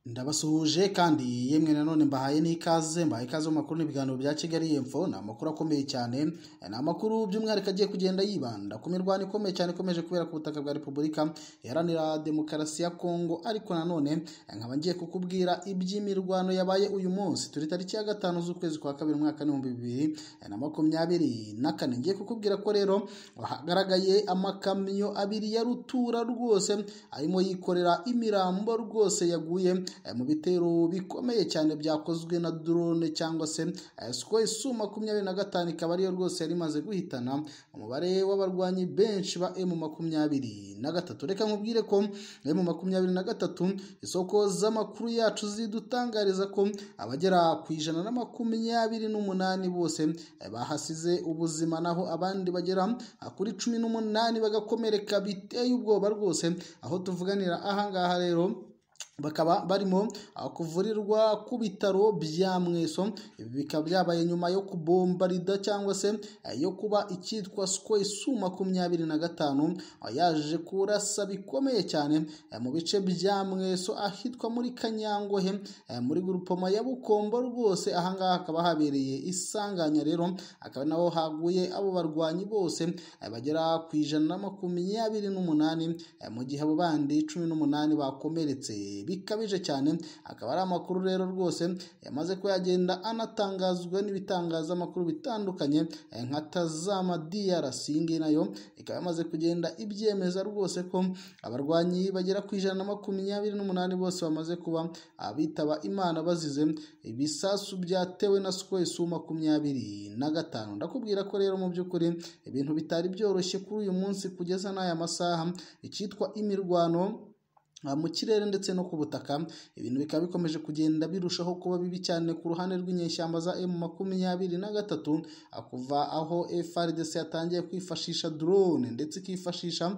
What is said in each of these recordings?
Ndabasuhuje kandi yemwe nanone mbahaye n'ikaze mbahaye ikaze mu makuru n'ibiganiro bya Kigali Info ni amakuru akomeye cyane ni amakuru by'umwihariko agiye kugenda yibanda ku mirwano ikomeye cyane ikomeje kubera ku butaka bwa Repubulika iharanira demokarasi ya Kongo ariko nanone nkaba ngiye kukubwira iby'imirwano yabaye uyu munsi turi tariki ya gatanu z'ukwezi kwa kabiri umwaka n'ibihumbi bibiri na makumyabiri na kane ngiye kukubwira ko rero hagaragaye amakamyo abiri ya rutura rwose arimo yikorera imirambo rwose yaguye mu bitero bikomeye cyane byakozwe na drone cyangwa se Sukhoi Su makumyabiri na gatanu ikaba ariyo rwose yari imaze guhitana umubare w'abarwanyi benshi ba M makumyabiri na gatatu reka nkubwire ko M makumyabiri na gatatu isoko z'amakuru yacu zidutangariza ko abagera ku ijana na makumyabiri n'umunani bose bahasize ubuzima naho abandi bagera kuri cumi n'umunani bagakomereka biteye ubwoba rwose aho tuvuganira ahangaha rero bakaba barimo kuvurirwa ku bitaro bya mweso bikaba byabaye nyuma yo kubombarida cyangwa se yo kuba icyitwa sikweyi su makumyabiri na gatanu yaje kurasa bikomeye cyane mu bice bya mweso ahitwa muri kanyangohe muri gurupoma ya bukombo rwose ahangaha hakaba habereye isanganya rero akaba naho haguye abo barwanyi bose bagera ku ijana na makumyabiri n'umunani mu gihe abo bandi cumi n'umunani bakomeretse bikabije cyane akaba ari amakuru rero rwose yamaze ko yagenda anatangazwa n'ibitangazamakuru bitandukanye nka tazama DRC iyi nayo ikaba yamaze kugenda ibyemeza rwose ko abarwanyi bagera ku ijana na makumyabiri n'umunani bose bamaze kuba abitaba imana bazize ibisasu byatewe na su makumyabiri na gatanu ndakubwira ko rero mu by'ukuri ibintu bitari byoroshye kuri uyu munsi kugeza n'aya masaha icyitwa imirwano mu kirere ndetse no ku butaka ibintu bikaba bikomeje kugenda birushaho kuba bibi cyane ku ruhande rw'inyeshyamba za M makumyabiri na gatatu kuva aho FRDC yatangiye kwifashisha drone ndetse ikifashisha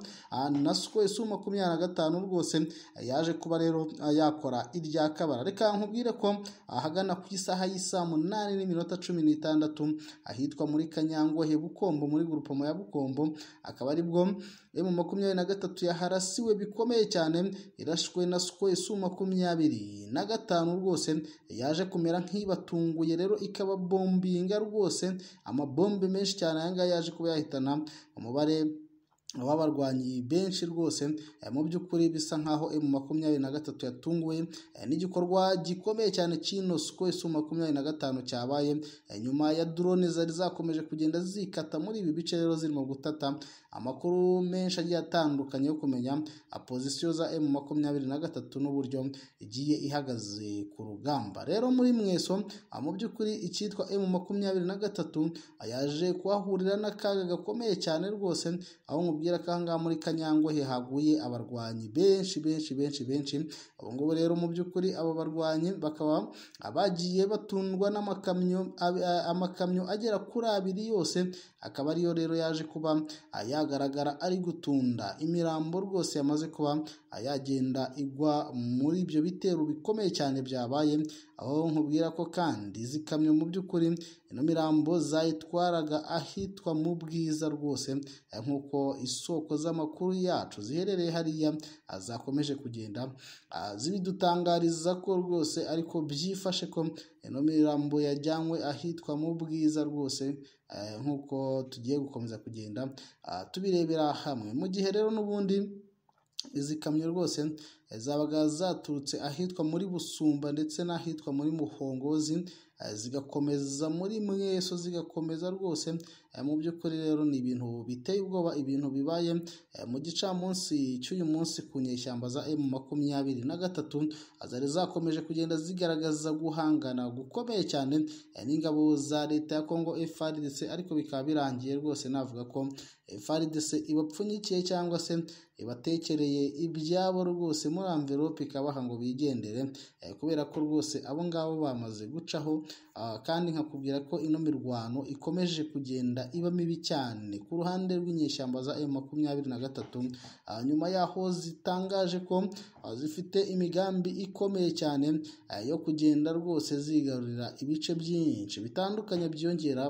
na SU makumyabiri na gatanu rwose yaje kuba rero yakora irya kabara reka nkubwire ko ahagana ku isaha y'isaa munani n'iminota cumi n'itandatu ahitwa muri Kanyangohe Bukombo muri gurupoma ya Bukombo akaba aribwo M makumyabiri na gatatu yaharasiwe bikomeye cyane irashwe na su makumyabiri na gatanu rwose yaje kumera nk'ibatunguye rero ikaba bombinga rwose amabombe menshi cyane aya ngaya yaje kuba yahitana umubare ababarwanyi benshi rwose mu by'ukuri bisa nkaho emu makumyabiri na gatatu yatunguwe n'igikorwa gikomeye cyane cy'ino su makumyabiri na gatanu cyabaye nyuma ya drone zari zakomeje kugenda zikata muri ibi bice rero zirimo gutata amakuru menshi agiye atandukanye yo kumenya pozisiyo za emu makumyabiri na gatatu n'uburyo igiye ihagaze ku rugamba rero muri mweso mu by'ukuri icyitwa emu makumyabiri na gatatu yaje kuhahurira n'akaga gakomeye cyane rwose aho mu mubwira ko ahangaha muri Kanyangohe haguye abarwanyi benshi benshi benshi benshi ubu ngubu rero mu by'ukuri aba barwanyi bakaba bagiye batundwa n'amakamyo amakamyo agera kuri abiri yose akaba ariyo rero yaje kuba yagaragara ari gutunda imirambo rwose yamaze kuba yagenda igwa muri ibyo bitero bikomeye cyane byabaye aho nkubwira ko kandi izi kamyo mu by'ukuri ino mirambo zayitwaraga ahitwa mu bwiza rwose nk'uko isoko z'amakuru yacu ziherereye hariya zakomeje kugenda zibidutangariza ko rwose ariko byifashe ko ino mirambo yajyanywe ahitwa mu bwiza rwose nk'uko tugiye gukomeza kugenda tubirebera hamwe mu gihe rero n'ubundi izi kamyo rwose zabaga zaturutse ahitwa muri busumba ndetse n'ahitwa muri muhongozi zigakomeza muri mweso zigakomeza rwose mu by'ukuri rero ni ibintu biteye ubwoba ibintu bibaye mu gicamunsi cy'uyu munsi ku nyeshyamba za emu makumyabiri na gatatu zari zakomeje kugenda zigaragaza guhangana gukomeye cyane n'ingabo za leta ya kongo FARDC ariko bikaba birangiye rwose navuga ko FARDC ibapfunyikiye cyangwa se ibatekereye ibyabo rwose muri amverope ikabaha ngo bigendere kubera ko rwose abo ngabo bamaze gucaho kandi nkakubwira ko ino mirwano ikomeje kugenda iba mibi cyane ku ruhande rw'inyeshyamba za M makumyabiri na gatatu nyuma yaho zitangaje ko zifite imigambi ikomeye cyane yo kugenda rwose zigarurira ibice byinshi bitandukanye byiyongera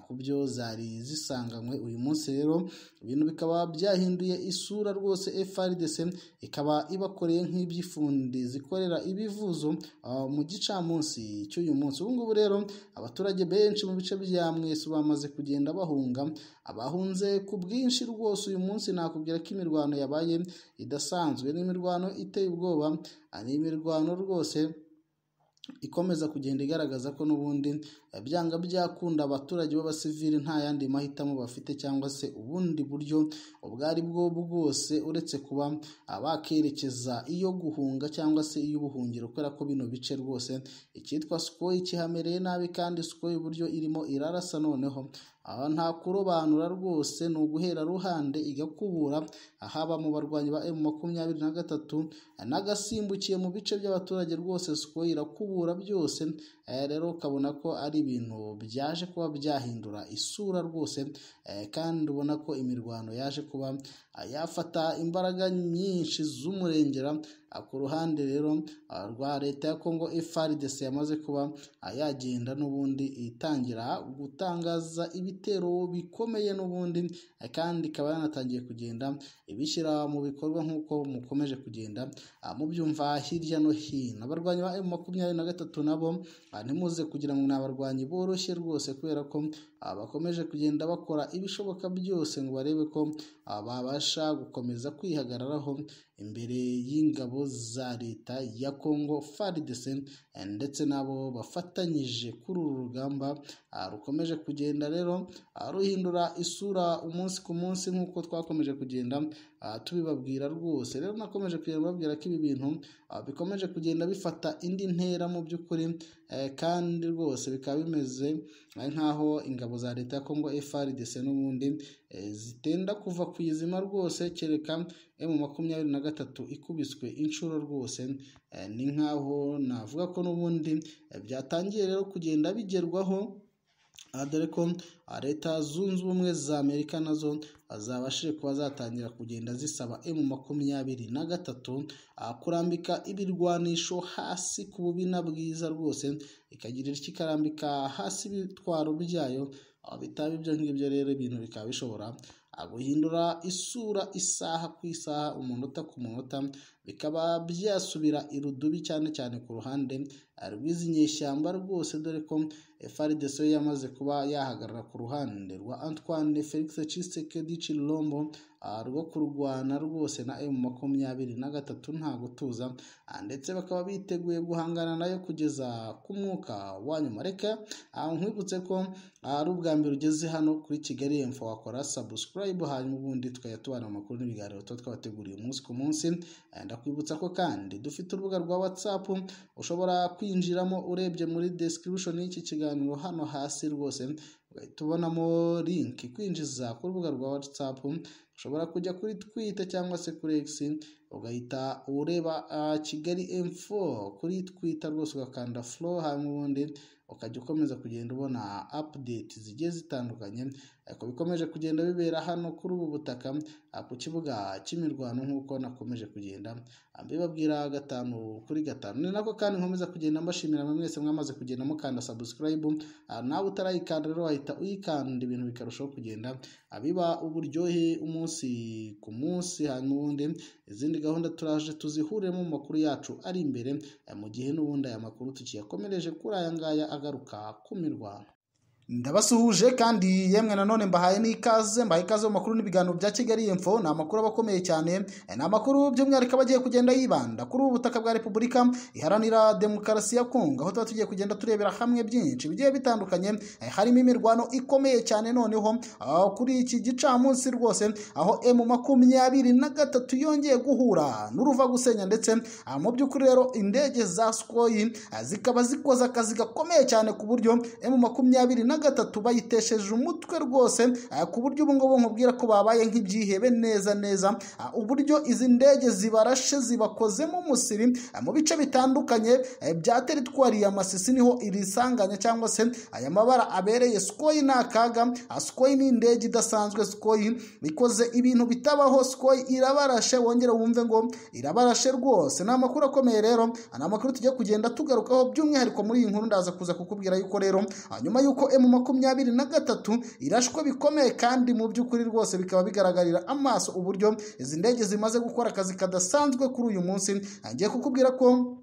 ku byo zari zisanganywe uyu munsi rero ibintu bikaba byahinduye isura rwose FARDC ikaba ibakoreye bahuye nk'iby'ifundi zikorera ibivuzo ah, mu gicamunsi cy'uyu munsi ubu ngubu rero abaturage benshi mu bice bya mwesu bamaze kugenda bahunga abahunze ku bwinshi rwose uyu munsi nakubwira ko imirwano yabaye idasanzwe n'imirwano iteye ubwoba ah, ni imirwano rwose ikomeza kugenda igaragaza ko n'ubundi eh, byanga byakunda abaturage b'abasivili nta yandi mahitamo bafite cyangwa se ubundi buryo ubwo ari bwo bwose uretse kuba ah, bakerekeza iyo guhunga cyangwa se iy'ubuhungiro kubera ko bino bice rwose icyitwa sikoyi kihamereye nabi kandi sikoyi uburyo irimo irarasa noneho aha nta kurobanura rwose ni uguhera ruhande igakubura ahaba mu barwanyi ba emu makumyabiri na gatatu n'agasimbukiye mu bice by'abaturage rwose sikoyi irakubura byose eh, rero ukabona ko ari ibintu byaje kuba byahindura isura rwose eh, kandi ubona ko imirwano yaje kuba ah, yafata imbaraga nyinshi z'umurengera Ah, ku ruhande rero ah, rwa leta ya kongo frdc yamaze kuba ah, yagenda n'ubundi itangira gutangaza ibitero bikomeye n'ubundi ah, kandi ikaba yanatangiye kugenda ibishyira mu bikorwa nk'uko mukomeje kugenda ah, mubyumva hirya no hino abarwanyi ba emu makumyabiri na gatatu nabo ah, ntimuze kugira ngo ni abarwanyi boroshye rwose kubera ko ah, bakomeje kugenda bakora ibishoboka byose ngo barebe ko ah, babasha gukomeza kwihagararaho imbere y'ingabo za leta ya Congo FARDC eh, ndetse n'abo bafatanyije kuri uru rugamba ah, rukomeje kugenda rero ah, ruhindura isura umunsi ku munsi nk'uko twakomeje kugenda ah, tubibabwira rwose rero nakomeje kugenda babwira ko ibi bintu ah, bikomeje kugenda bifata indi ntera mu by'ukuri eh, kandi rwose bikaba bimeze eh, nk'aho ingabo za leta ya Congo FARDC n'ubundi eh, zitenda kuva ku izima rwose kereka emu makumyabiri na gatatu ikubiswe inshuro rwose eh, ni nk'aho navuga ko n'ubundi eh, byatangiye rero kugenda bigerwaho aha dore ko ah, leta zunze ubumwe za amerika nazo ah, zabashije kuba zatangira kugenda zisaba emu makumyabiri na gatatu ah, kurambika ibirwanisho hasi ku bubina bwiza rwose ikagira icyo ikarambika hasi ibitwaro byayo ah, bitaba ibyo ngibyo rero ibintu bikaba bishobora ah, guhindura isura isaha ku isaha umunota ku munota bikaba byasubira irudubi cyane cyane ku ruhande ah, rw'izi nyeshyamba rwose dore ko FARDC yo yamaze kuba yahagarara ku ruhande rwa Antoine Felix Tshisekedi Tshilombo ah, rwo kurwana rwose na M makumyabiri na gatatu nta gutuza ah, ndetse bakaba biteguye guhangana nayo kugeza ku mwuka wa nyuma reka ah, nkwibutse ko ah, ari ubwa mbere ugeze hano kuri Kigali Info wakora subscribe hanyuma ubundi tukajya tubana amakuru n'ibiganiro tuba twabateguriye umunsi ku munsi Eh, ndakwibutsa ko kandi dufite urubuga rwa WhatsApp ushobora kwinjiramo urebye muri description y'iki kiganiro hano hasi rwose ugahita ubonamo link ikwinjiza ku rubuga rwa WhatsApp ushobora kujya kuri Twitter cyangwa se kuri X ugahita ureba ah, Kigali M4 kuri Twitter rwose ugakanda flow hanyuma ubundi ukajya ukomeza kugenda ubona update zigiye zitandukanye ariko bikomeje kugenda bibera hano kuri ubu butaka ah, ku kibuga cy'imirwano nk'uko nakomeje kugenda ah, mbibabwira gatanu kuri gatanu ni nako kandi nkomeza kugenda mbashimira mwe mwese mwamaze kugenda mukanda subscribe ah, nawe utarayikanda rero wahita uyikanda ibintu bikarushaho kugenda ah, biba uburyohe umunsi ku munsi hanyuma ubundi izindi gahunda turaje tuzihuriremo mu makuru yacu ari imbere eh, mu gihe n'ubundi aya makuru tukiyakomereje kuri aya ngaya agaruka ku mirwano ndabasuhuje kandi yemwe nanone mbahaye n'ikaze mbahaye ikaze mu makuru n'ibiganiro bya kigali info ni amakuru aba akomeye cyane ni amakuru by'umwihariko aba agiye kugenda yibanda kuri ubu butaka bwa repubulika iharanira demokarasi ya kongo aho tuba tugiye kugenda turebera hamwe byinshi bigiye bitandukanye eh, harimo imirwano ikomeye cyane noneho ah, kuri iki gicamunsi rwose aho emu makumyabiri na gatatu yongeye guhura n'uruva gusenya ndetse ah, mu by'ukuri rero indege za skoyi ah, zikaba zikoze akazi gakomeye cyane ku buryo emu makumyabiri na gatatu bayitesheje umutwe rwose ah, ku buryo ubu ngubu nkubwira ko babaye nk'ibyihebe neza neza ah, uburyo izi ndege zibarashe zibakozemo umusiri ah, mu bice bitandukanye eh, bya teritwari ya masisi niho iri sanganya cyangwa se aya mabara abereye skoyi ni akaga ah, skoyi ni indege idasanzwe skoyi ikoze ibintu bitabaho skoyi irabarashe wongere wumve ngo irabarashe rwose ni amakuru akomeye rero ah, ni amakuru tugiye kugenda tugarukaho by'umwihariko muri iyi nkuru ndaza kuza kukubwira yuko rero ah, nyuma yuko M mu makumyabiri na gatatu irashwe bikomeye kandi mu by'ukuri rwose bikaba bigaragarira amaso uburyo izi ndege zimaze gukora akazi kadasanzwe kuri uyu munsi ngiye kukubwira ko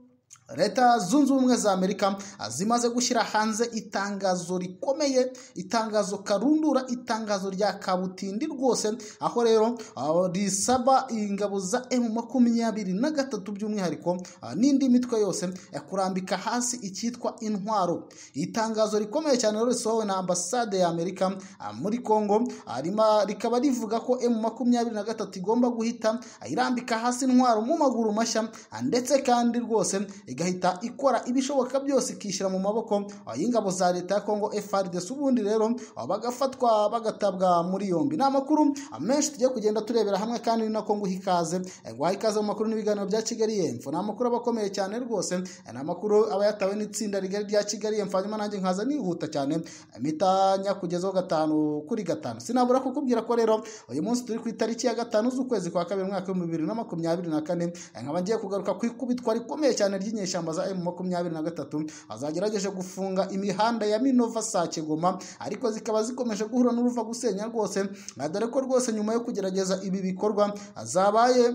leta zunze ubumwe za amerika zimaze gushyira hanze itangazo rikomeye itangazo karundura itangazo rya kabutindi rwose aho rero ah, risaba ingabo za emu makumyabiri na gatatu by'umwihariko ah, n'indi mitwe yose eh, kurambika hasi icyitwa intwaro itangazo rikomeye cyane rero risohowe na ambasade ya amerika ah, muri congo ah, rima- rikaba rivuga ko emu makumyabiri na gatatu igomba guhita ah, irambika hasi intwaro mu maguru mashya ah, ndetse kandi rwose igahita ikora ibishoboka byose ikishyira mu maboko ah, y'ingabo za leta ya kongo FARDC ubundi rero ah, bagafatwa bagatabwa muri yombi ni amakuru ah, menshi tugiye kugenda turebera hamwe kandi ni nako nguha ikaze Eh, guha ikaze mu makuru n'ibiganiro bya kigali yemfo ni amakuru aba akomeye cyane rwose Eh, ni amakuru aba yatawe n'itsinda rigari rya kigali yemfo hanyuma nanjye nkaza nihuta cyane Eh, mpita nyakugezaho gatanu kuri gatanu sinabura kukubwira ko rero uyu munsi turi ku itariki ya gatanu z'ukwezi kwa kabiri mwaka w'ibihumbi bibiri na makumyabiri na kane Eh, nkaba ngiye kugaruka ku ikubitwa rikomeye cyane ry'inyeshyamba za emu makumyabiri na gatatu azagerageje gufunga imihanda ya minova sake goma ariko zikaba zikomeje guhura n'uruva gusenya rwose Ah, dore ko rwose nyuma yo kugerageza ibi bikorwa ah, zabaye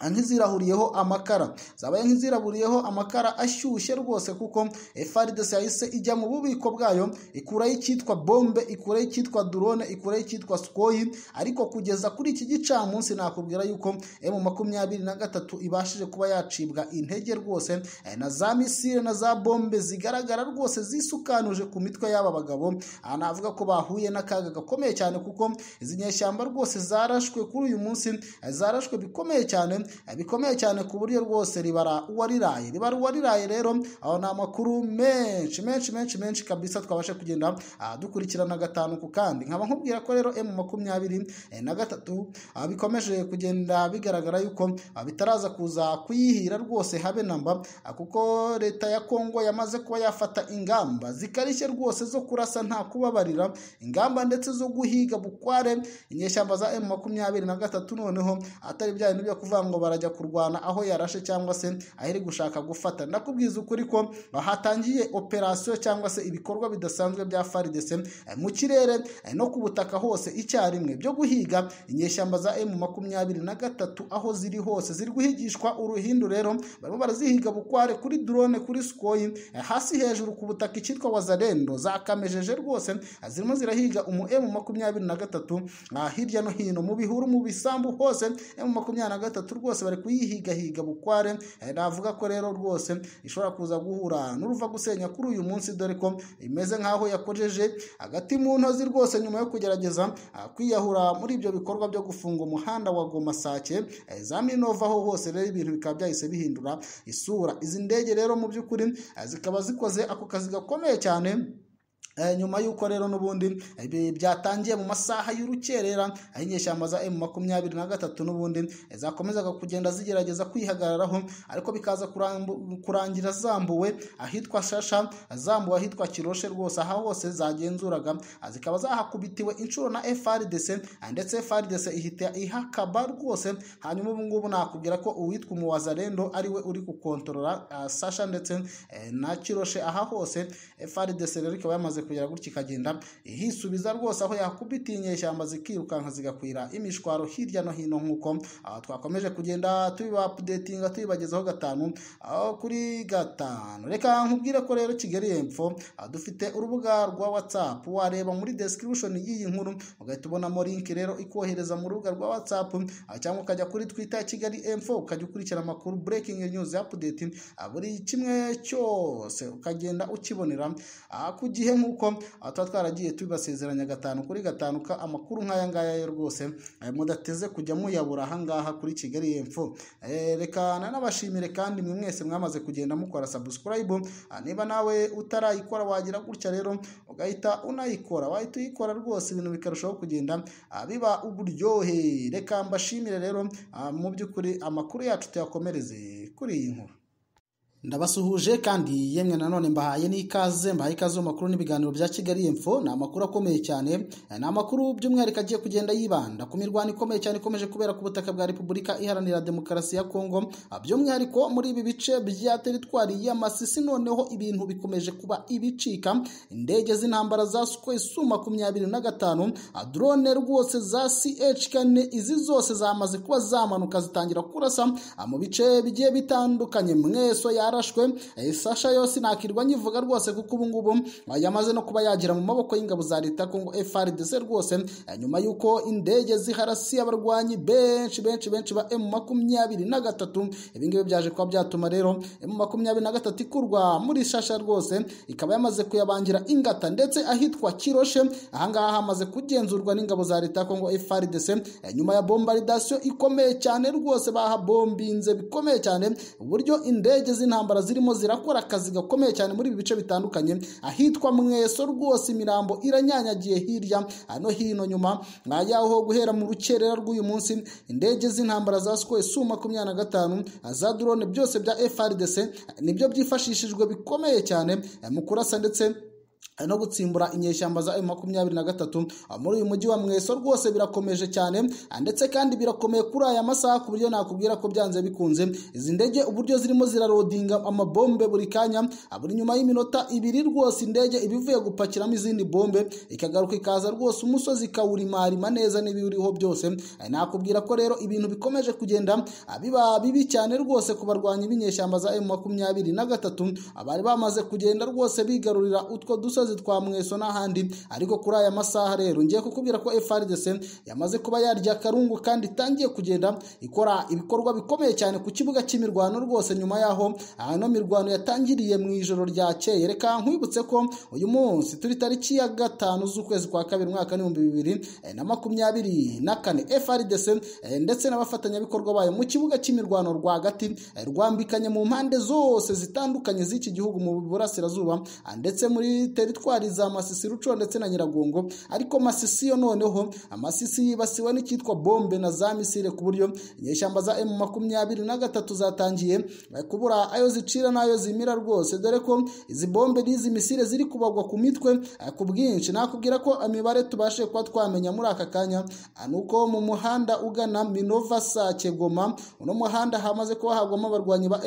nk'izirahuriyeho amakara zabaye nk'iziraburiyeho amakara ashyushye rwose kuko FARDC yahise ijya mu bubiko bwayo ikuraho icyitwa bombe ikuraho icyitwa drone ikuraho icyitwa skoyi ariko kugeza kuri iki gicamunsi nakubwira yuko mu makumyabiri na gatatu ibashije kuba yacibwa intege rwose eh, na za misile na za bombe zigaragara rwose zisukanuje ku mitwe y'aba bagabo aha navuga ko bahuye n'akaga gakomeye cyane kuko izi nyeshyamba rwose zarashwe kuri uyu munsi eh, zarashwe bikomeye cyane eh, bikomeye cyane ku buryo rwose ribara uwariraye ribara uwariraye rero aho ni amakuru menshi menshi menshi menshi kabisa twabasha kugenda ah, dukurikirana gatanu ku kandi nkaba nkubwira ko rero emu makumyabiri eh, na gatatu ah, bikomeje kugenda bigaragara yuko ah, bitaraza kuza kuyihira rwose habe namba ah, kuko leta ya kongo yamaze kuba yafata ingamba zikarishye rwose zo kurasa nta kubabarira ingamba ndetse zo guhiga bukware inyeshyamba za emu makumyabiri na gatatu noneho atari bya bintu byo kuvuga ngo barajya kurwana aho yarashe cyangwa se aho iri gushaka gufata ndakubwiza ukuri ko hatangiye operasiyo cyangwa se ibikorwa bidasanzwe bya faridese eh, mu kirere eh, no ku butaka hose icyarimwe byo guhiga inyeshyamba za emu makumyabiri na gatatu aho ziri hose ziri guhigishwa uruhindu rero barimo barazihiga bukware kuri drone kuri skoyi eh, hasi hejuru ku butaka icyitwa wazarendo zakamejeje rwose eh, zirimo zirahiga umu emu makumyabiri na gatatu ah, hirya no hino mu bihuru mu bisambu hose emu makumyabiri na gatatu rwose bari kuyihigahiga bukware eh, navuga ko rero rwose ishobora kuza guhura n'uruva gusenya kuri uyu munsi dore ko imeze nk'aho yakojeje hagati mu ntozi rwose nyuma yo kugerageza ah, kwiyahura muri ibyo bikorwa byo gufunga umuhanda wa goma sake eh, za minova aho hose rero ibintu bikaba byahise bihindura isura izi ndege rero mu by'ukuri eh, zikaba zikoze ako kazi gakomeye cyane Eh, nyuma y'uko rero n'ubundi eh, ibi byatangiye mu masaha y'urukerera aho inyeshyamba za emu makumyabiri na gatatu n'ubundi eh, zakomezaga kugenda zigerageza kwihagararaho ariko bikaza kurambu- kurangira zambuwe ahitwa shasha zambuwe ahitwa kiroshe rwose aha hose zagenzuraga ah, zikaba zahakubitiwe inshuro na frdc ah, ndetse frdc ihita ihakaba rwose hanyuma ubu ngubu nakubwira ko uwitwa umuwazarendo ariwe uri gukontorora ah, sasha ndetse eh, na kiroshe aha hose FRDC rero ikaba yamaze kugera gutya ikagenda ihisubiza rwose aho yakubitiye inyeshyamba zikirukanka zigakwira imishwaro hirya no hino nk'uko ah, twakomeje kugenda tubiba updatinga tubibagezaho gatanu aho kuri gatanu reka nkubwire ko rero Kigali Info ah, dufite urubuga rwa WhatsApp wareba muri description y'iyi nkuru ugahita ubonamo link rero ikohereza mu rubuga rwa WhatsApp ah, cyangwa ukajya kuri Twitter ya Kigali Info ukajya ukurikira amakuru breaking news update ah, buri kimwe cyose ukagenda ukibonera ah, ku gihe nk'uko ah, tuba twaragiye tubibasezeranya gatanu kuri gatanu ka amakuru nk'aya ngaya yo rwose eh, mudateze kujya muyabura aha ngaha kuri Kigali Info Eh, reka nanabashimire kandi mwe mwese mwamaze kugenda mukora subscribe Ah, niba nawe utarayikora wagira gutya rero ugahita unayikora wahita uyikora rwose ibintu bikarushaho kugenda ah, biba uburyohe reka mbashimire rero ah, mu by'ukuri amakuru yacu tuyakomereze kuri iyi nkuru ndabasuhuje kandi yemwe nanone mbahaye n'ikaze mbahaye ikaze mu makuru n'ibiganiro bya kigali info ni amakuru akomeye cyane ni amakuru by'umwihariko agiye kugenda yibanda ku mirwano ikomeye cyane ikomeje kubera ku butaka bwa repubulika iharanira demokarasi ya kongo by'umwihariko muri ibi bice bya teritwari y'amasisi noneho ibintu bikomeje kuba ibicika indege z'intambara za sikwe suma makumyabiri na gatanu drone rwose za ch kane izi zose zamaze kuba zamanuka zitangira kurasa mu bice bigiye bitandukanye mweso ya yarashwe sasha yose nakirwa nyivuga rwose kuko ubu ngubu yamaze no kuba yagira mu maboko y'ingabo za leta kongo FRDC rwose nyuma y'uko indege ziharasiye abarwanyi benshi benshi benshi ba M makumyabiri na gatatu ibi ngibi byaje kuba byatuma rero M makumyabiri na gatatu ikurwa muri sasha rwose ikaba yamaze kuyabangira ingata ndetse ahitwa Kiroshe ahangaha hamaze kugenzurwa n'ingabo za leta kongo FRDC nyuma ya bombardation ikomeye cyane rwose bahabombinze bikomeye cyane uburyo indege z'intambara intambara zirimo zirakora akazi gakomeye cyane muri ibi bice bitandukanye ahitwa mweso rwose imirambo iranyanyagiye hirya hano hino nyuma yaho guhera mu rukerera rw'uyu munsi indege z'intambara za sikwe su makumyabiri na gatanu za drone byose bya FRDC nibyo byifashishijwe bikomeye cyane mu kurasa ndetse no gutsimbura inyeshyamba za makumyabiri na gatatu muri uyu mujyi wa mweso rwose birakomeje cyane ndetse kandi birakomeye kuri aya masaha ku buryo nakubwira ko byanze bikunze izi ndege uburyo zirimo zirarodinga amabombe buri kanya buri nyuma y'iminota ibiri rwose indege iba ivuye gupakiramo izindi bombe ikagaruka ikaza rwose umusozi ikawurimarima neza n'ibiwuriho byose nakubwira ko rero ibintu bikomeje kugenda biba bibi cyane rwose ku barwanyi b'inyeshyamba za makumyabiri na gatatu bari bamaze kugenda rwose bigarurira utwo dusozi twa mweso n'ahandi ariko kuri aya masaha rero ngiye kukubwira ko FRDC yamaze kuba yarya akarungu kandi itangiye kugenda ikora ibikorwa bikomeye cyane ku kibuga cy'imirwano rwose nyuma yaho hano mirwano yatangiriye mu ijoro ryakeye reka nkwibutse ko uyu munsi turi tariki ya gatanu z'ukwezi kwa kabiri mwaka n'ibihumbi bibiri na makumyabiri na kane FRDC ndetse n'abafatanyabikorwa bayo mu kibuga cy'imirwano rwagati rwambikanye mu mpande zose zitandukanye z'iki gihugu mu burasirazuba ndetse muri teri teritwari za Masisi Ruco ndetse na Nyiragongo ariko Masisi yo noneho Masisi yibasiwe n'icyitwa bombe na za misile ku buryo inyeshyamba za M23 zatangiye kubura ayo zicira n'ayo zimira rwose dore ko izi bombe n'izi misile ziri kubagwa ku mitwe ku bwinshi nakubwira ko imibare tubashe kuba twamenya muri aka kanya nuko mu muhanda ugana Minova Sake Goma uno muhanda hamaze kuba hagwamo abarwanyi ba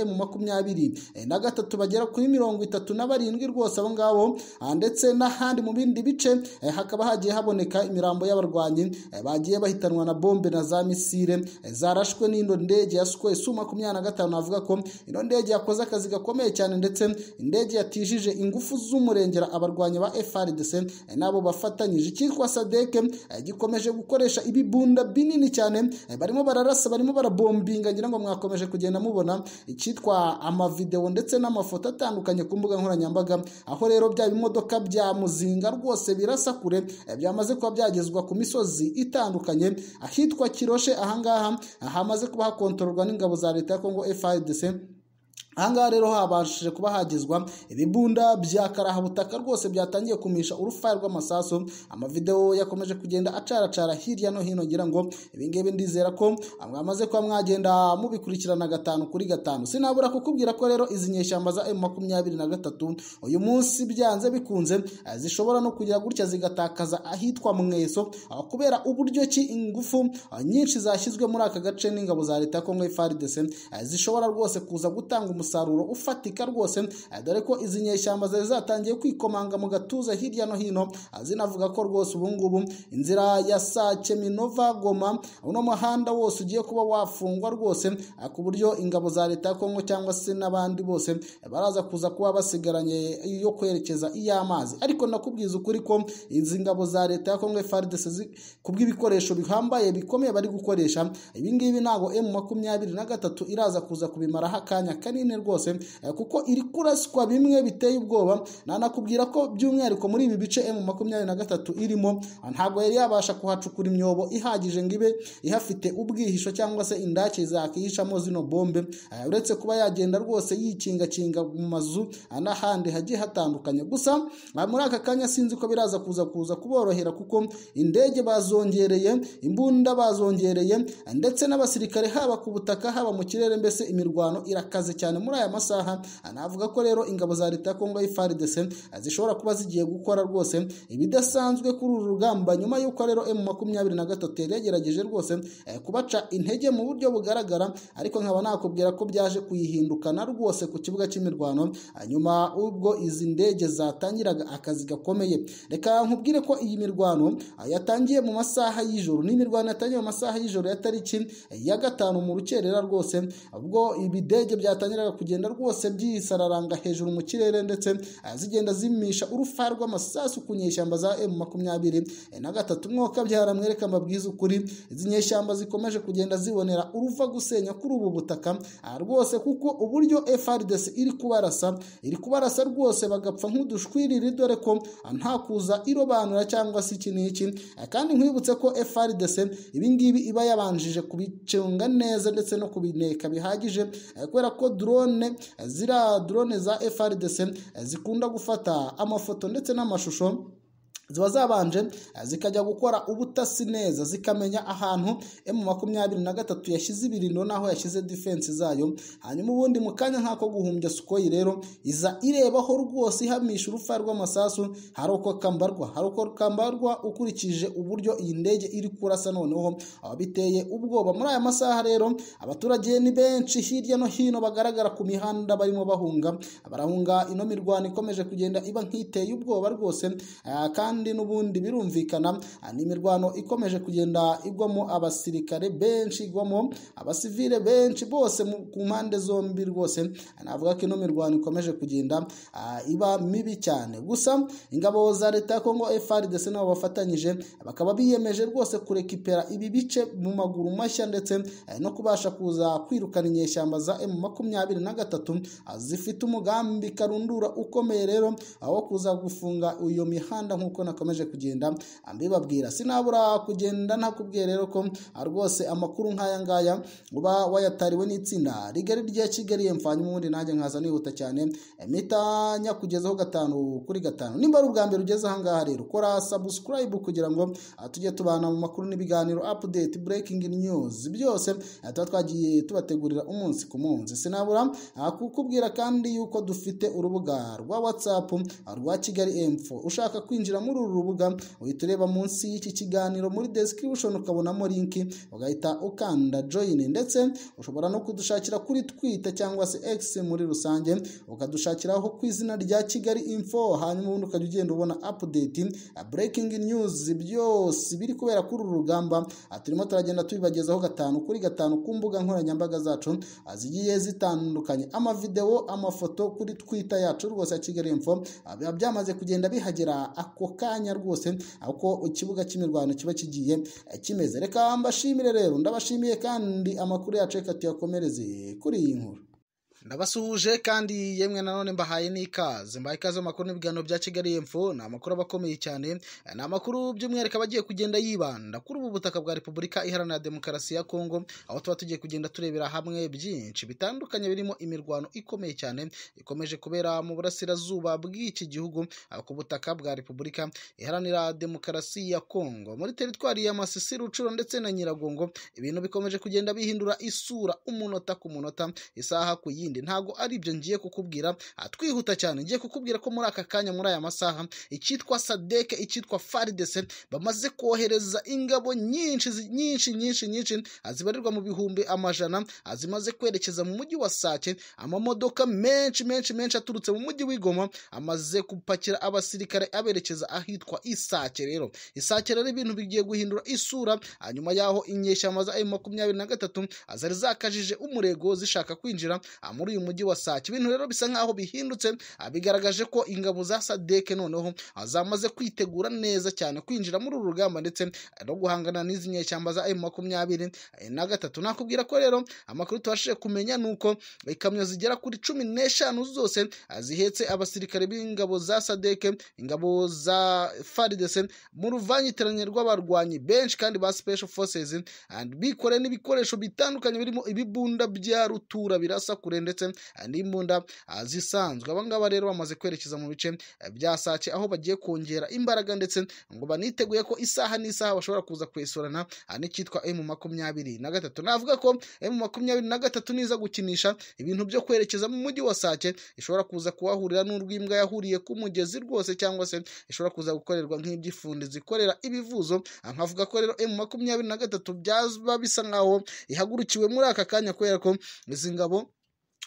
M23 bagera kuri mirongo itatu na barindwi rwose abo ngabo ndetse n'ahandi mu bindi bice hakaba hagiye haboneka imirambo y'abarwanyi bagiye bahitanwa na bombe na za misile zarashwe n'ino ndege ya sikwe su makumyabiri na gatanu navuga ko ino ndege yakoze akazi gakomeye cyane ndetse indege yatijije ingufu z'umurengera abarwanyi ba FRDC nabo bafatanyije icyitwa sadeke gikomeje gukoresha ibibunda binini cyane barimo bararasa barimo barabombinga ngira ngo mwakomeje kugenda mubona icyitwa amavideo ndetse n'amafoto atandukanye ku mbuga nkoranyambaga aho rero bya bimodoka bya muzinga rwose birasa kure byamaze kuba byagezwa ku misozi itandukanye ahitwa kiroshe ahangaha hamaze kuba hakontororwa n'ingabo za leta ya kongo FARDC ahangaha rero habashije kuba hagizwa ibibunda bya karahabutaka rwose byatangiye kumisha urufaya rw'amasaso amavidewo yakomeje kugenda acaracara hirya no hino ngira ngo ibingibi ndizera ko mwamaze kuba mwagenda mubikurikirana gatanu kuri gatanu sinabura kukubwira ko rero izi nyeshyamba za makumyabiri na gatatu uyu munsi byanze bikunze zishobora no kugira gutya zigatakaza ahitwa mweso kubera uburyo ki ingufu nyinshi zashyizwe muri aka gace n'ingabo za leta ya kongo FARDC zishobora rwose kuza gutanga umusaruro ufatika rwose dore ko izi nyeshyamba zari zatangiye kwikomanga mu gatuza hirya no hino zinavuga ko rwose ubu ngubu inzira ya Sake Minova Goma uno muhanda wose ugiye kuba wafungwa rwose ku buryo ingabo za leta ya Kongo cyangwa se n'abandi bose baraza kuza kuba basigaranye yo kwerekeza iy'amazi ariko nakubwiza ukuri ko izi ngabo za leta ya Kongo FARDC kubw'ibikoresho bihambaye bikomeye bari gukoresha ibi ngibi ntabwo M makumyabiri na gatatu iraza kuza kubimaraho akanya kanini rwose kuko iri kuraswa bimwe biteye ubwoba nanakubwira ko by'umwihariko muri ibi bice emu makumyabiri na gatatu irimo ntabwo yari yabasha kuhacukura imyobo ihagije ngo ibe ihafite ubwihisho cyangwa se indake zakihishamo zino bombe uretse kuba yagenda rwose yikingakinga mu mazu n'ahandi hagiye hatandukanye gusa muri aka kanya sinzi ko biraza kuza kuza kuborohera kuko indege bazongereye imbunda bazongereye ndetse n'abasirikare haba ku butaka haba mu kirere mbese imirwano irakaze cyane muri aya masaha anavuga ko rero ingabo za leta ya Kongo FARDC zishobora kuba zigiye gukora rwose ibidasanzwe kuri uru rugamba nyuma y'uko rero M23 yari yagerageje rwose eh, kubaca intege mu buryo bugaragara ariko nkaba nakubwira ko byaje kuyihindukana rwose ku kibuga cy'imirwano hanyuma ubwo izi ndege zatangiraga akazi gakomeye reka nkubwire ko iyi mirwano ah, yatangiye mu masaha y'ijoro ni imirwano yatangiye mu masaha y'ijoro ya tariki eh, ya gatanu mu rukerera rwose ubwo ibidege byatangiraga kugenda rwose byisararanga hejuru mu kirere ndetse ah, zigenda zimisha urufa rw'amasasu ku nyeshyamba za M23 eh, na gatatu mwoka byara mwereka mbabwiza ukuri izi nyeshyamba zikomeje kugenda zibonera uruva gusenya kuri ubu butaka ah, rwose kuko uburyo FRDC iri kubarasa iri kubarasa rwose bagapfa nk'udushwiriri dore ko ah, nta kuza irobanura cyangwa se iki n'iki Ah, kandi nkwibutse ko FRDC ibingibi iba yabanjije kubicunga neza ndetse no kubineka bihagije eh, kubera ko drone eh, ziriya drone za FRDC eh, zikunda gufata amafoto ndetse n'amashusho ziba zabanje zikajya gukora ubutasi neza zikamenya ahantu emu makumyabiri na gatatu yashyize ibirindo n'aho yashyize defense zayo hanyuma ubundi mu kanya nk'ako guhumbya sukoyi rero iza irebaho rwose ihamisha urufa rw'amasasu hari uko kambarwa hari uko kambarwa ukurikije uburyo iyi ndege iri kurasa noneho ababiteye ubwoba muri aya masaha rero abaturage ni benshi hirya no hino bagaragara ku mihanda barimo bahunga barahunga ino mirwano ikomeje kugenda iba nk'iteye ubwoba rwose ah, kandi kandi n'ubundi birumvikana ni imirwano ikomeje kugenda igwamo abasirikare benshi igwamo abasivile benshi bose ku mpande zombi rwose navuga ko ino mirwano ikomeje kugenda iba mibi cyane gusa ingabo za leta ya kongo FARDC nabo bafatanyije bakaba biyemeje rwose kurekipera ibi bice mu maguru mashya ndetse no kubasha kuza kwirukana inyeshyamba za M makumyabiri na gatatu zifite umugambi karundura ukomeye rero aho kuza gufunga iyo mihanda nk'uko nakomeje kugenda mbibabwira sinabura kugenda nakubwiye rero ko rwose amakuru nk'aya ngaya uba wayatariwe n'itsinda rigari rya kigali yemfanye ubundi nanjye nkaza nihuta cyane mpita nyakugezaho gatanu kuri gatanu nimba ari ubwa mbere ugeze aha ngaha rero kora subscribe kugira ngo tujye tubana mu makuru n'ibiganiro update breaking news byose tuba twagiye tubategurira umunsi ku munsi sinabura kukubwira kandi yuko dufite urubuga rwa whatsapp rwa kigali info ushaka kwinjira muri uru rubuga uhita ureba munsi y'iki kiganiro muri description ukabonamo linki ugahita ukanda join ndetse ushobora no kudushakira kuri twitter cyangwa se x muri rusange ukadushakiraho ku izina rya kigali info hanyuma ubundi ukajya ugenda ubona update breaking news byose biri kubera kuri uru rugamba turimo turagenda tubibagezaho gatanu kuri gatanu ku mbuga nkoranyambaga zacu zigiye zitandukanye amavidewo amafoto kuri twitter yacu rwose ya kigali info biba byamaze kugenda bihagera ako kanya rwose uko ikibuga cy'imirwano kiba kigiye kimeze reka mbashimire rero ndabashimiye kandi amakuru yacu reka tuyakomereze kuri iyi nkuru ndabasuhuje kandi yemwe nanone mbahaye n'ikaze mbahaye ikaze mu makuru n'ibiganiro bya kigali y'epfo ni amakuru aba akomeye cyane ni amakuru by'umwihariko aba agiye kugenda yibanda kuri ubu butaka bwa repubulika iharanira demokarasi ya kongo aho tuba tugiye kugenda turebera hamwe byinshi bitandukanye birimo imirwano ikomeye cyane ikomeje kubera mu burasirazuba bw'iki gihugu ku butaka bwa repubulika iharanira demokarasi ya kongo muri teritwari ya masisi rucuro ndetse na nyiragongo ibintu bikomeje kugenda bihindura isura umunota ku munota isaha ku yindi ntabwo ari ibyo ngiye kukubwira twihuta cyane ngiye kukubwira ko muri aka kanya muri aya masaha icyitwa sadeke icyitwa faridese bamaze kohereza ingabo nyinshi nyinshi nyinshi nyinshi zibarirwa mu bihumbi amajana zimaze kwerekeza mu mujyi wa sake amamodoka menshi menshi menshi aturutse mu mujyi w'igoma amaze gupakira abasirikare aberekeza ahitwa isake rero isake rero ibintu bigiye guhindura isura hanyuma y'aho inyeshyamba za makumyabiri na gatatu zari zakajije umurego zishaka kwinjira muri uyu mujyi wa Sake ibintu rero bisa nkaho bihindutse bigaragaje ko ingabo za Sadeke noneho zamaze kwitegura neza cyane kwinjira muri uru rugamba ndetse no guhangana n'izi nyeshyamba za M23 na gatatu nakubwira ko rero amakuru tubashije kumenya nuko ikamyo zigera kuri cumi n'eshanu zose zihetse abasirikare b'ingabo za Sadeke ingabo za FARDC mu ruvangitiranye rw'abarwanyi benshi kandi ba Special Forces bikoreye n'ibikoresho bitandukanye birimo ibibunda bya rutura birasa kure ndetse n'imbunda ah, zisanzwe aba ngaba rero bamaze kwerekeza mu bice eh, bya sake aho bagiye kongera imbaraga ndetse ngo baniteguye ko isaha n'isaha bashobora kuza kwesurana ah, n'icyitwa emu makumyabiri na gatatu navuga ko emu makumyabiri na gatatu niza gukinisha ibintu byo kwerekeza mu mujyi wa sake ishobora kuza kuhahurira n'urw'imbwa yahuriye ku mugezi rwose cyangwa se ishobora kuza gukorerwa nk'iby'ifundi zikorera ibivuzo Ah, nkavuga ko rero emu makumyabiri na gatatu byaba bisa nkaho ihagurukiwe muri aka kanya kubera ko izi ngabo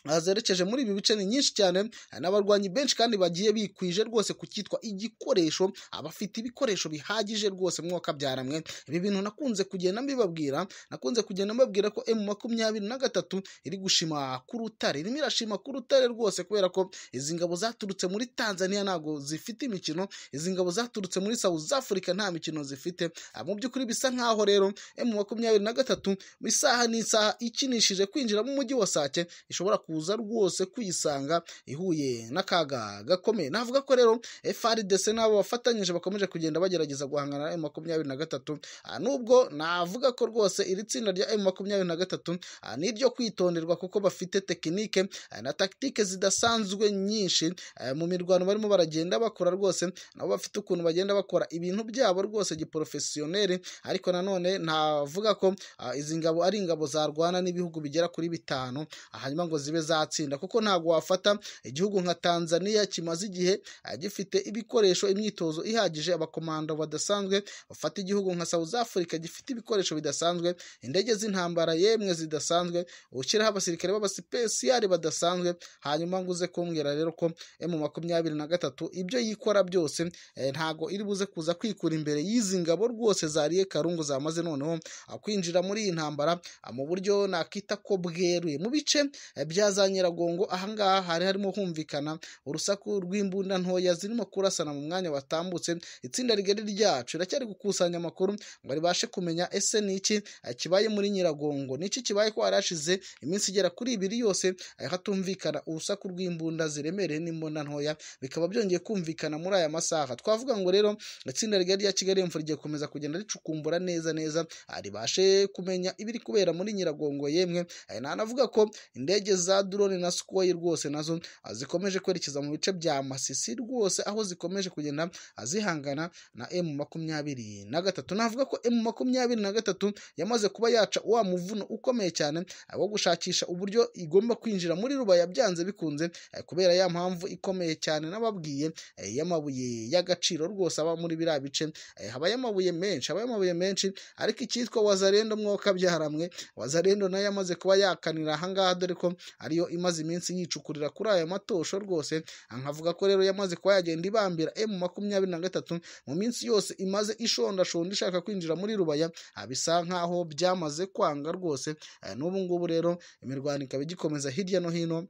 ah, zerekeje muri ibi bice ni nyinshi cyane ah, n'abarwanyi benshi kandi bagiye bikwije rwose ku cyitwa igikoresho abafite ibikoresho bihagije rwose mwuka byaramwe ibi bintu nakunze kugenda mbibabwira nakunze kugenda mbabwira ko emu makumyabiri na gatatu iri gushima ku rutare irimo irashima ku rutare rwose kubera ko izi ngabo zaturutse muri tanzania ntabwo zifite imikino izi ngabo zaturutse muri South Africa nta mikino zifite Ah, mu by'ukuri bisa nkaho rero emu makumyabiri na gatatu mu isaha n'isaha ikinishije kwinjira mu mujyi wa sake ishobora kuza rwose kuyisanga ihuye n'akaga gakomeye navuga ko rero FRDC n'abo bafatanyije bakomeje kugenda bagerageza guhangana na emu makumyabiri na gatatu Ah, nubwo navuga ko rwose iri tsinda rya emu makumyabiri na gatatu ah, ni iryo kwitonderwa kuko bafite tekinike ah, na tagitike zidasanzwe nyinshi ah, mu mirwano barimo baragenda bakora rwose nabo bafite ukuntu bagenda bakora ibintu byabo rwose giporofesiyoneri ariko nanone ntavuga ko ah, izi ngabo ari ingabo zarwana n'ibihugu bigera kuri bitanu ah, hanyuma ngo zibe zatsinda kuko ntabwo wafata igihugu nka tanzania kimaze igihe ah, gifite ibikoresho imyitozo ihagije abakomando badasanzwe bafata igihugu nka south africa gifite ibikoresho bidasanzwe indege z'intambara yemwe zidasanzwe ushyiraho abasirikare b'abasipesiyari badasanzwe hanyuma ngo uze kumbwira rero ko emu makumyabiri na gatatu ibyo yikora byose eh, ntago iri buze kuza kwikura imbere y'izi ngabo rwose zariye karungu zamaze noneho ah, kwinjira muri iyi ntambara ah, mu buryo nakita ko bweruye mu bice eh, bya za nyiragongo ahangaha hari harimo humvikana urusaku rw'imbunda ntoya zirimo kurasana mu mwanya watambutse itsinda rigari ryacu riracyari gukusanya amakuru ngo ribashe kumenya ese ni iki eh, kibaye muri nyiragongo ni iki kibaye ko hari hashize iminsi igera kuri ibiri yose eh, hatumvikana urusaku rw'imbunda ziremereye n'imbunda ntoya bikaba byongeye kumvikana muri aya masaha twavuga ngo rero itsinda rigari rya kigali imvura rigiye gukomeza kugenda ricukumbura neza neza ah, ribashe kumenya ibiri kubera muri nyiragongo yemwe Eh, nanavuga ko indege za drone na sukoyi rwose nazo ah, zikomeje kwerekeza mu bice bya masisi rwose aho zikomeje kugenda ah, zihangana na emu makumyabiri na gatatu navuga ko emu makumyabiri na gatatu yamaze kuba yaca wa muvuno ukomeye cyane ah, wo gushakisha uburyo igomba kwinjira muri rubaya byanze bikunze eh, kubera ya mpamvu ikomeye cyane n'ababwiye eh, y'amabuye y'agaciro rwose aba muri biriya bice eh, habayo amabuye menshi habayo amabuye menshi ariko icyitwa wazarendo mwoka byaramwe wazarendo nayo yamaze kuba yakanira ahangaha dore ko ariyo imaze iminsi yicukurira kuri aya matosho rwose Ah, nkavuga ko rero yamaze kuba yagenda ibambira emu makumyabiri na gatatu mu minsi yose imaze ishondashonda ishaka kwinjira muri rubaya ah, bisa nkaho byamaze kwanga rwose Eh, n'ubu ngubu rero imirwano ikaba igikomeza hirya no hino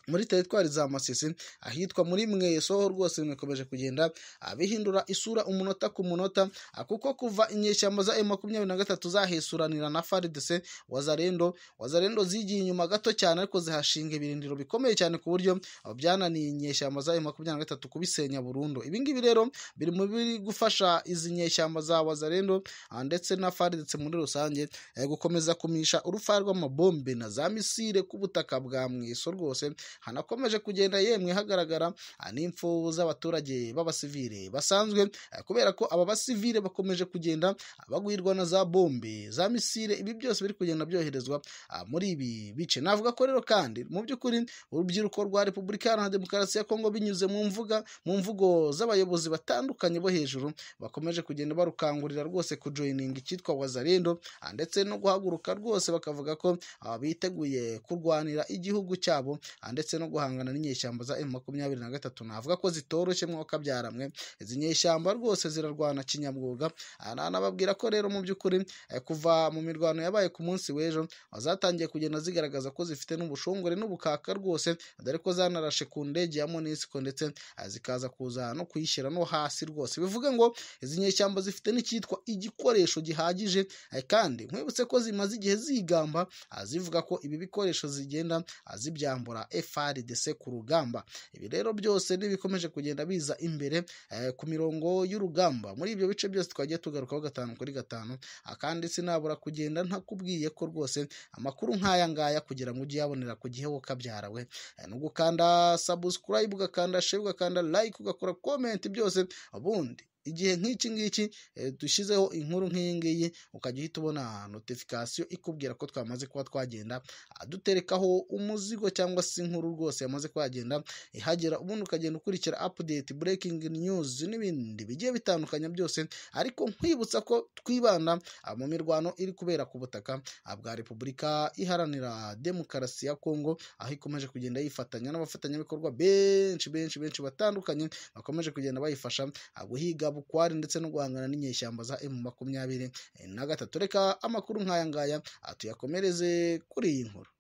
muri teritwari za masisi ahitwa muri mwesoho rwose bikomeje kugenda ah, bihindura isura umunota ku munota ah, kuko kuva inyeshyamba za makumyabiri na gatatu zahesuranira na faridese wazarendo wazarendo zigiye inyuma gato cyane ariko zihashinga ibirindiro bikomeye cyane ku buryo ah, byananiye inyeshyamba za makumyabiri na gatatu kubisenya burundu ibi ngibi rero biri mu biri gufasha izi nyeshyamba za wazarendo ah, ndetse na faridese muri rusange eh, gukomeza kumisha urufaya rw'amabombe na za misire ku butaka bwa mweso rwose hanakomeje kugenda yemwe hagaragara ah, n'imfu z'abaturage b'abasivile basanzwe ah, kubera ko aba basivile bakomeje kugenda ah, bagwirwa na za bombe za misile ibi byose biri kugenda byoherezwa ah, muri ibi bice navuga ko rero kandi mu by'ukuri urubyiruko rwa repubulika iharanira demokarasi ya kongo binyuze mu mvuga mu mvugo z'abayobozi batandukanye bo hejuru bakomeje kugenda barukangurira rwose kujoyininga icyitwa wazarendo ah, ndetse no guhaguruka rwose bakavuga ko ah, biteguye kurwanira igihugu cyabo ah, ndetse no guhangana n'inyeshyamba za M makumyabiri na gatatu navuga ko zitoroshye mwuka byaramwe izi nyeshyamba rwose zirarwana kinyamwuga Ah, na- nababwira ko rero mu by'ukuri eh, kuva mu mirwano yabaye ku munsi w'ejo ah, zatangiye kugenda zigaragaza ko zifite n'ubushongore n'ubukaka rwose dore ko zanarashe ku ndege ya monisiko ndetse ah, zikaza kuza no kuyishyira no hasi rwose bivuga ngo izi nyeshyamba zifite n'icyitwa igikoresho gihagije eh, kandi nkwibutse ko zimaze igihe zigamba ah, zivuga ko ibi bikoresho zigenda ah, zibyambura F FARDC ku rugamba ibi rero byose n'ibikomeje kugenda biza imbere eh, ku mirongo y'urugamba muri ibyo bice byose twagiye tugarukaho gatanu kuri gatanu ah, kandi sinabura kugenda ntakubwiye ko rwose amakuru nk'aya ngaya kugira ngo ujye uyabonera ku gihe kabyarawe nubwo ukanda subscribe ugakanda share ugakanda like ugakora comment byose ubundi igihe nk'iki ngiki eh, dushyizeho inkuru nk'iyi ngiyi ukajya uhita ubona notification ikubwira ko twamaze kuba twagenda ah, duterekaho umuzigo cyangwa se inkuru rwose yamaze kuhagenda ihagera ubundi ukagenda ukurikira update breaking news n'ibindi bigiye bitandukanye byose ariko nkwibutsa ko twibanda ah, mu mirwano iri kubera ku butaka ah, bwa repubulika iharanira demokarasi ya kongo aho ikomeje kugenda yifatanya n'abafatanyabikorwa benshi benshi benshi batandukanye bakomeje kugenda bayifasha ah, guhiga bukwari ndetse no guhangana n'inyeshyamba za emu makumyabiri na gatatu reka amakuru nk'aya ngaya tuyakomereze kuri iyi nkuru